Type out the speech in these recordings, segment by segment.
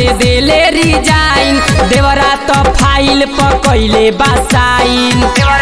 से देले रिजाइन देवरा तो फाइल पकैले बासाइन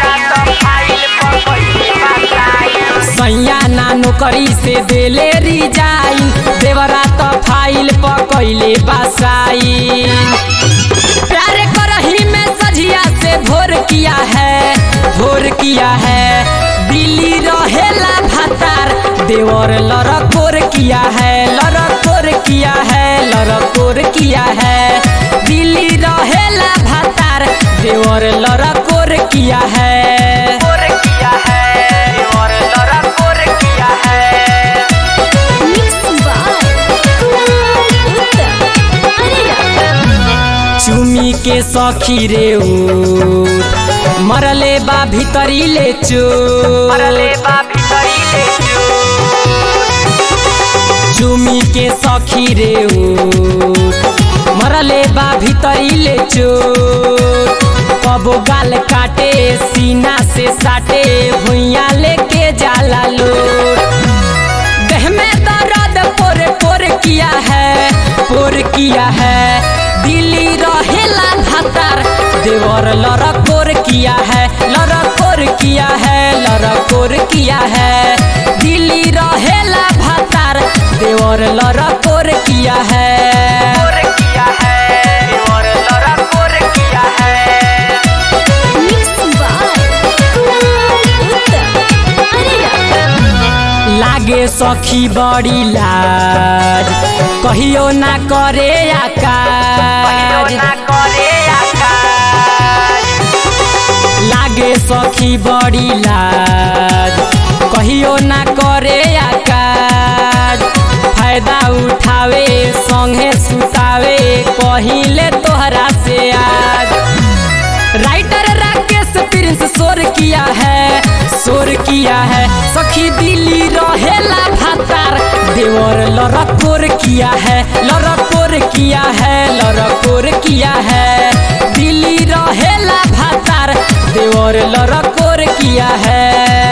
सैया ना नौकरी से देले रिजाइन देवरा तो फाइल पकैले बासाइन प्यार करही में सजिया से भोर किया है भोर किया है दिल्ली रहेला भातार देवर लड़कोर किया है लड़कोर किया है लड़कोर किया है दिल्ली रहेला भातार देवर लड़कोर किया है Mixed by Kunal Uttam. Arera. चुमी के सखी रे ऊ मरले बा भीतरी ले चो चुमी के सखी रे ऊ मरले बा भीतरी ले चो कबो गाल काटे सीना से साटे भुइया लेके जाला लोट देह में दर्द पोर पोर किया है पोर किया है दिल्ली रहेला भातार देवर लड़कोर किया है लड़कोर किया है लड़कोर किया है दिल्ली रहेला भातार देवर लड़कोर किया है Mixed by Kunal Uttam. Arera. लागे सखी बड़ी लाज कहियो ना करे आकाज लागे सखी बड़ी लाज कहियो ना करे आकाज फायदा उठावे संगे सुतावे कहिले तोहरा से आज राइटर राकेश प्रिंस शोर किया है शोर किया है सखी दिल्ली रहेला भातार देवर लड़कोर किया है लड़कोर किया है लड़कोर किया है दिल्ली रहेला भातार देवर लड़कोर किया है